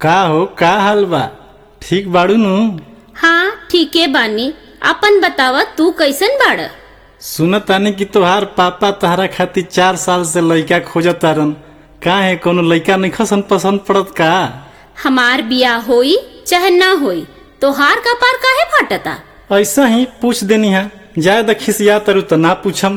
का हो का हाल बा ठीक बाड़ू नु हाँ ठीके बानी अपन बतावा तू कैसन बाड़ सुनत तानी कि तोहार पापा तहरा खातिर चार साल से लइका खोजत तारन का है कोनो लइका नहीं खसन पसंद पड़त का हमार बिया होई चाहे ना होई तोहार कपार काहे फाटता ऐसा ही पूछ देनी है जाए द खिसिया तरु तो ना पूछम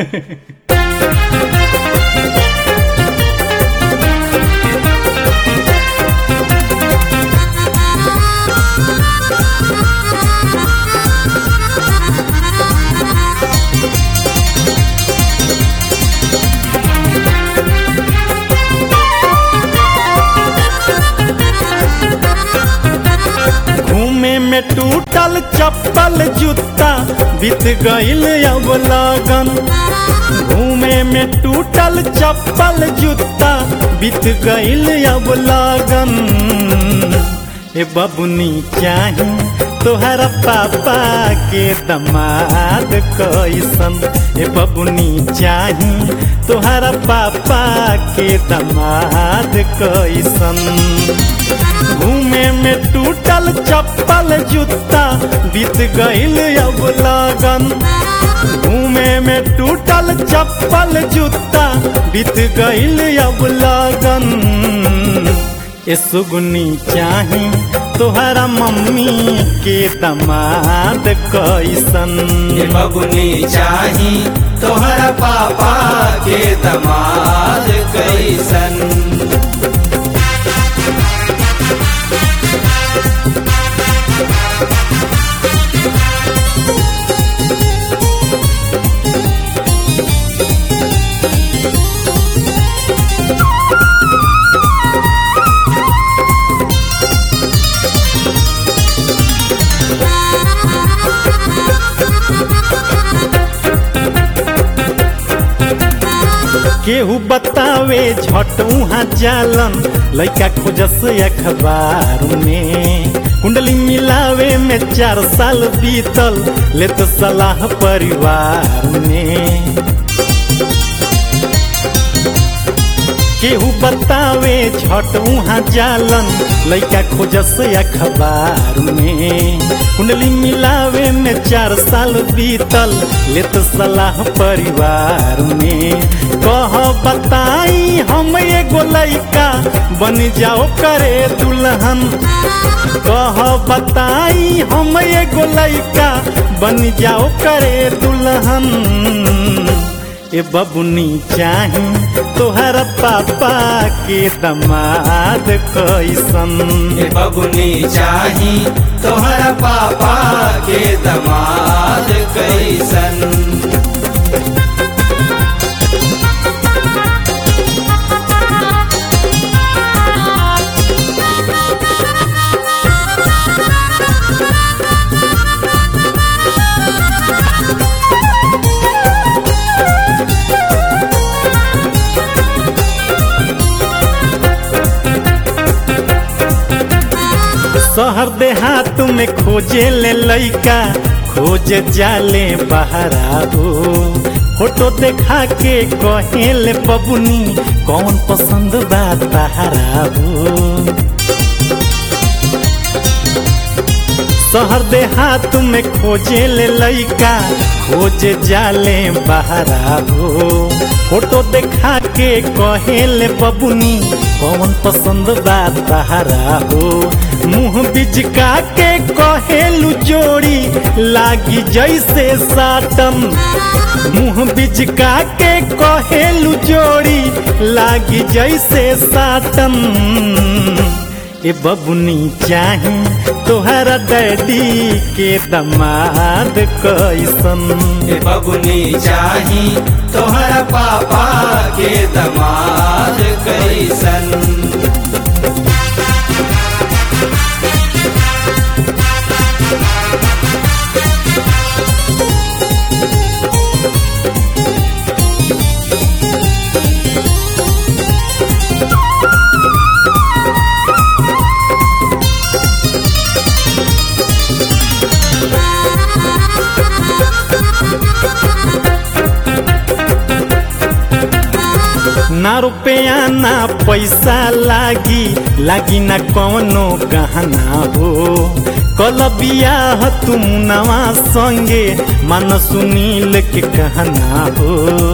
घूमे में टूटल चप्पल जूता बीत गईल अब लगन घूमे में टूटल चप्पल जूता बीत गईल अब लगन ए बबुनी चाही तोहरा पापा के दमाद कैसन ए बबुनी चाही तोहरा पापा के दमाद कैसन घूमे में टूटल चप्पल जूता बीत गईल अब लगन घूमे में टूटल चप्पल जूता बीत गईल अब लगन ए सुगुनी चाही तोहरा मम्मी के दमाद कैसन ये बबुनी चाही तोहरा पापा के दमाद कैसन केहू बतावे झट उहाँ जालन लइका खोजस अखबार में कुंडली मिलावे में चार साल बीतल लेत सलाह परिवार में केहू बतावे झट उहाँ जालन लइका खोजस अखबार में कुंडली मिलावे में चार साल बीतल लेत सलाह परिवार में कह बताई हम एगो लइका बन जाओ करे दुल्हन कह बताई हम एगो लइका बन जाओ करे दुल्हन ए बबुनी चाही तोहरा पापा के दमाद कैसन ये बबुनी चाही तोहरा पापा के दमाद कैसन शहर देहात में खोजे ले लइका खोज जाले बहरा हो फोटो देखा के कहे ले बबुनी कौन पसंद बा तहरा हो शहर देहात में खोजे ले लइका खोज जाले बहरा हो फोटो देखा के कहे ले बबुनी कौन पसंद बा तहरा हो मुंह बिजका के कहेलू जोड़ी लागी जैसे साटम मुंह बिजका के कहेलू जोड़ी लागी जैसे साटम ए बबुनी चाही तोहरा डैडी के दमाद कैसन ये बबुनी चाही तोहरा पापा के दमाद कैसन ना रुपया ना पैसा लागी लागी ना कौनो गहना हो कल बियाह तुम नवा संगे मन सुनील के कहना हो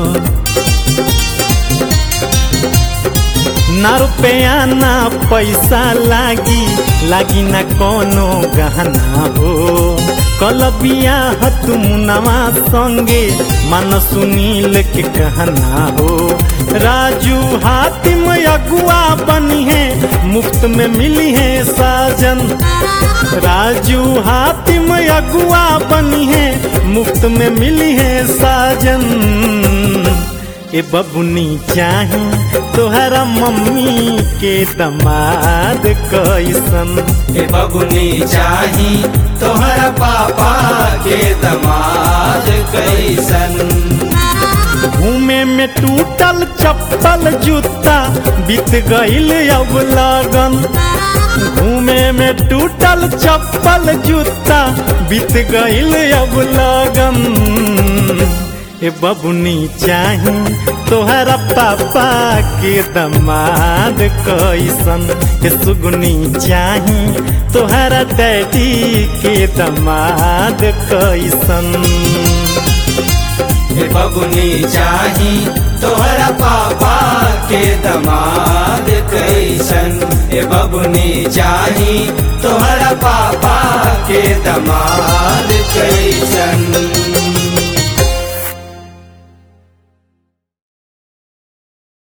ना रुपया ना पैसा लागी लागी ना कोनो गहना हो कल बियाह तुम नवा संगे मन सुनील के कहना हो राजू हातिम अगुआ बनी है मुफ्त में मिली है साजन राजू हातिम अगुआ बनी है मुफ्त में मिली है साजन ए बबुनी चाही तोहरा मम्मी के दमाद कैसन ए बबुनी चाही तोहरा पापा के दमाद कैसन घूमे में टूटल चप्पल जूता बीत गईल अब लगन घूमे में टूटल चप्पल जूता बीत गईल अब लगन ए बबुनी चाही तोहरा पापा के दमाद कैसन ए सुगुनी चाही तोहरा डैडी के दमाद कैसन ए बबुनी चाही तोहरा पापा के दमाद कैसन ए बबुनी चाही तोहरा पापा के दमाद कैसन